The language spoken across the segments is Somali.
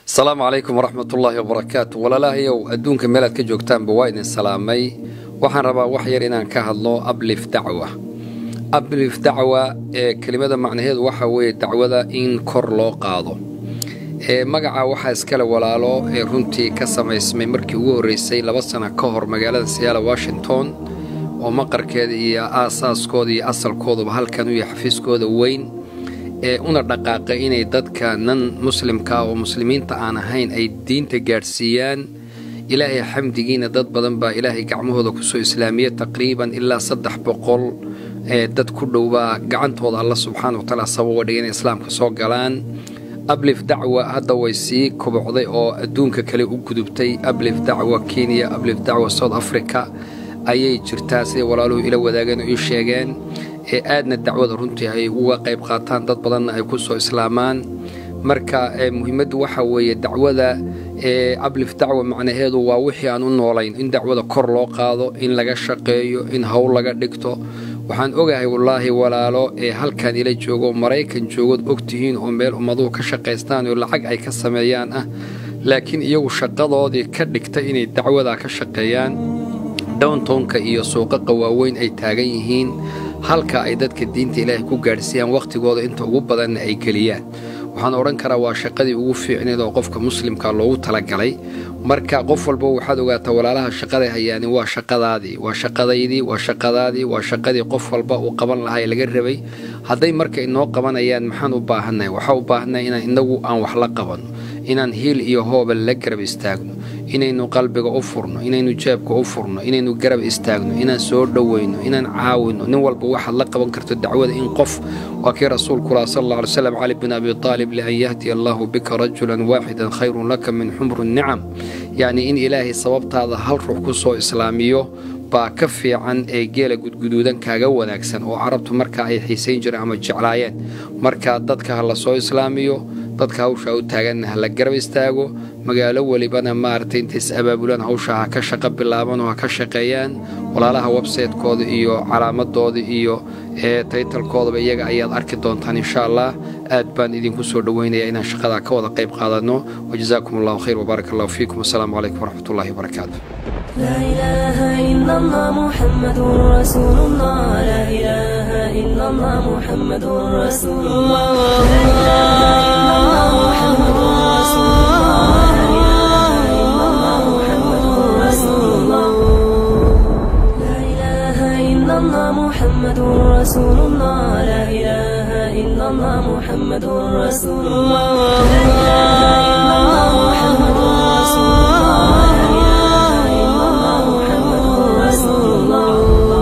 asalaamu calaykum waraxmatullaahi wabarakaatu walaalahayow adduunka meelaad ka joogtaanba waa idin salaamay waxaan rabaa wax yar inaan ka hadlo ablif dacwa ablif dacwa ee kelimada macnaheedu waxa weeye dacwada in kor loo qaado ee magaca waxaa iskale walaalo ee runtii ka samaysmay markii ugu horreysay laba sana ka hor magaalada siyaala washington oo maqarkeeda iyo aasaaskooda iyo asalkooduba halkan u yahay xafiiskooda weyn ee una dhaqaaqay inay dadka nan muslimka oo muslimiinta aan ahayn ay diinta gaadhsiiyaan ilaahay xamdigiina dad badan baa ilaahay gacmahooda kusoo islaamiya taqriiban ilaa saddex boqol ee dad ku dhowbaa gacantooda alla subxaana wa tacaala sababa dhigay inay islaamka soo galaan ablif dacwa hadda way sii kobocday oo adduunka kale u gudubtay ablif dacwa kenya ablif dacwa south africa ayay jirtaa siday walaaluhu ila wadaageen oo ii sheegeen ee aadna dacwada runtii ay uga qayb qaataan dad badanna ay ku soo islaamaan marka muhiimaddu waxa weeye dacwada ee ablif dacwa macnaheedu waa wixii aan u noolayn in dacwada kor loo qaado in laga shaqeeyo in howl laga dhigto waxaan ogahay wallaahi walaalo ee halkan ila joogo maraykan joogood ogtihiin oo meel ummaduhu ka shaqaystaan oo lacag ay ka sameeyaan ah laakiin iyagu shaqadoodii ka dhigta inay dacwada ka shaqeeyaan downtownka iyo suuqaqa waaweyn ay taagan yihiin halka ay dadka diinta ilaahay ku gaadhsiiyaan wakhtigooda inta ugu badanna ay geliyaan waxaan odhan karaa waa shaqadii ugu fiicneed oo qofka muslimka loogu talagalay marka qof walba waxaad ogaataa walaalaha shaqaday hayaani waa shaqadaadii waa shaqadaydii waa shaqadaadii waa shaqadii qof walba uu qaban lahaa ee laga rabay hadday marka inoo qabanayaan maxaan u baahannahay waxaa u baahannahay inaan inagu aan wax la qabanno inaan hiil iyo hooba la garab istaagno inaynu qalbiga u furno inaynu jeebka u furno inaynu garab istaagno inaan soo dhowayno inaan caawinno nin walba waxaad la qaban karto dacwada in qof waa kii rasuulkulaha sal alla alay slam cali bin abi taalib lian yahdiya allaahu bika rajulan waaxidan khayrun laka min xumru nicam yacnii in ilaahay sababtaada hal ruux ku soo islaamiyo baa ka fiican ee geela gudguduudan kaaga wanaagsan oo carabtu markaa ay xiisayn jireen ama jeclaayeen marka dadka ha la soo islaamiyo dadka hawshaa u taaganna ha la garab istaago magaalo welibana maaragtay intay is abaabulaan hawshaa ha ka shaqo bilaaban oo ha ka shaqeeyaan walaalaha websaytekooda iyo calaamadooda iyo ee taytalkoodaba iyaga ayaad arki doontaan insha allah aad baan idinku soo dhoweynaya inaan shaqadaa ka wada qayb qaadanno wajazaakum allahu khayr wbaarak allahu fiikum wasalaamu calaykum waraxmat ullahi wabarakaatu لا إله إلا الله محمد رسول الله لا إله إلا الله محمد رسول الله لا إله إلا الله محمد رسول الله لا إله إلا الله محمد رسول الله لا إله إلا الله محمد رسول الله لا إله إلا الله محمد رسول الله لا إله إلا الله محمد رسول الله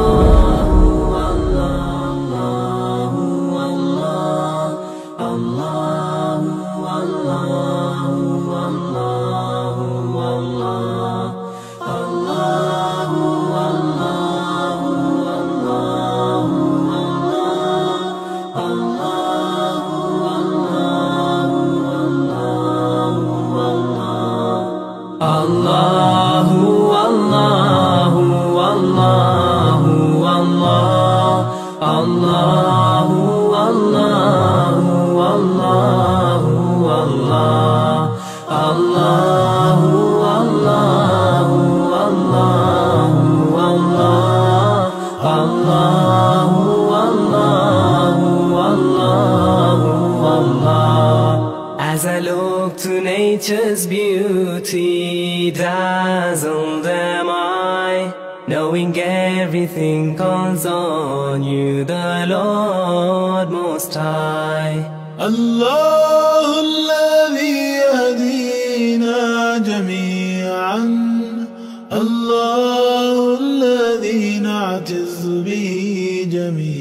الله والله والله والله الله والله والله والله الله والله والله والله الله والله والله والله As I look to nature's beauty, dazzled am I, knowing everything calls on you, the Lord Most High. الله الذي يهدينا جميعا الله الذي نعتز به جميعا